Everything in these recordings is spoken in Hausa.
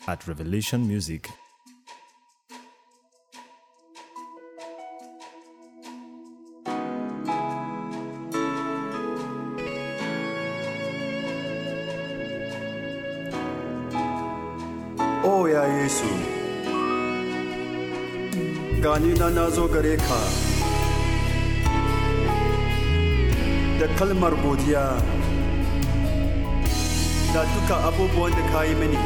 at Revelation Music. O ya Yesu, gani na na zo gare ka da kalmar godiya da duka abubuwan da ka yi mini.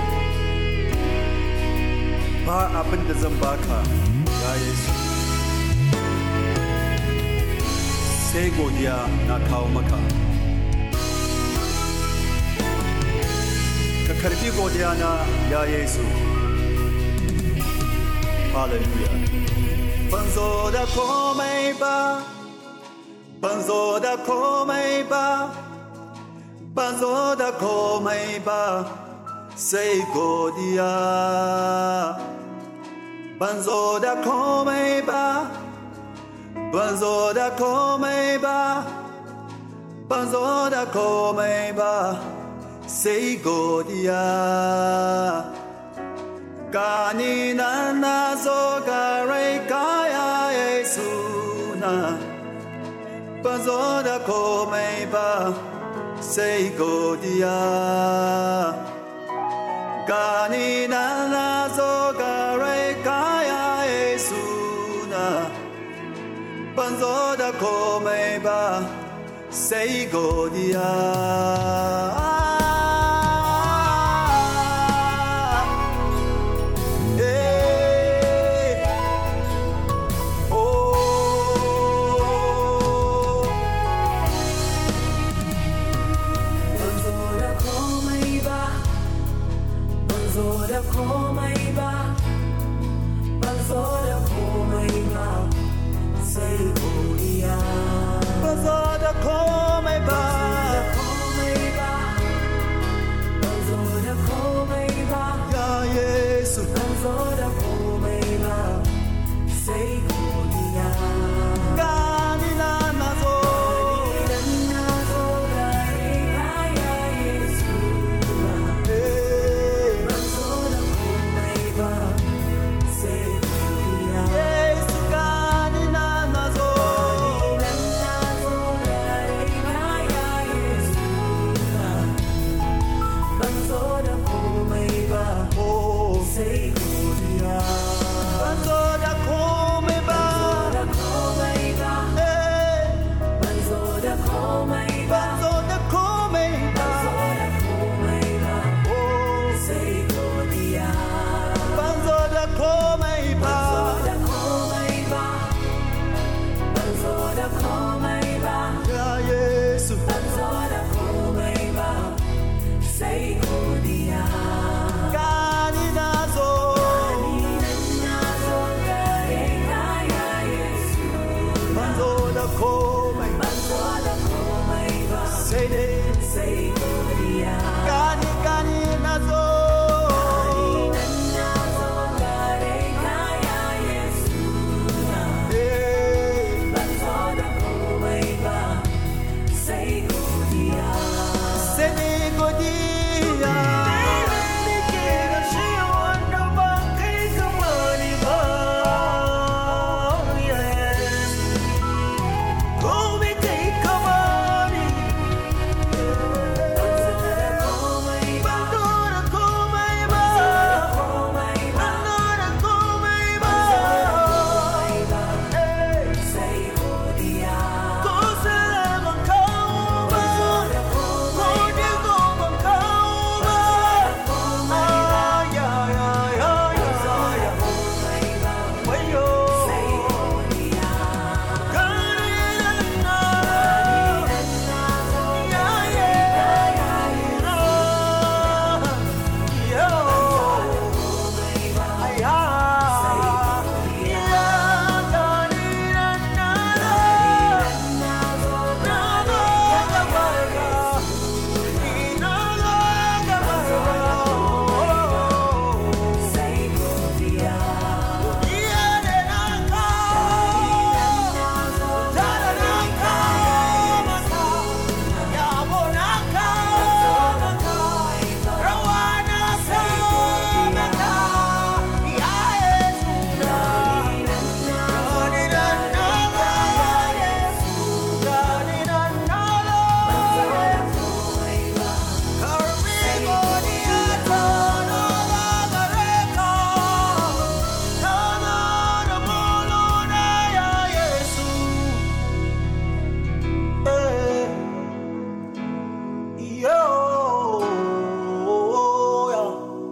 Ba abin da zan baka, ya Yesu. Sai godiya na kawo maka. Ka karbi godiya na ya Yesu. Hallelujah. Ban zo da komai ba, ban zo da komai ba, ban zo da komai ba, sai godiya. Ban zo da komai ba, ban zo da komai ba, ban zo da komai ba, sai godiya. Gani nan na zo gare kaya Yesu na ban zo da komai ba sai godiya. Gani nan na zo gare kaya Yesu na ban zo da komai ba sai godiya. Hey. Oh. Ban zo da komai ba, ban zo da komai ba, ban zo da komai ba, sai godiya. Ban zo da komai ba. Komai ba, ban zo da komai ba, Ya Yesu. ban zo da komai ba, sai godiya. Gani na na zo. Idan na zo gare ka ya Yesu na. Hey. Ban zo da komai ba, sai godiya. Yesu gani na na zo. Idan na zo gare ka ya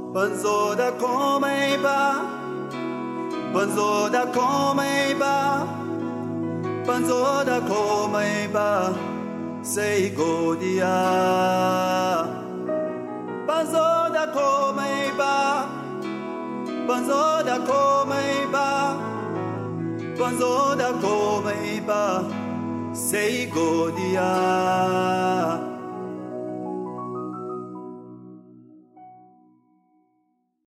ban zo da komai ba ban zo da komai ba ban zo da komai ba sai godiya ban zo da komai ba ban zo da komai ba ban zo da komai ba sai godiya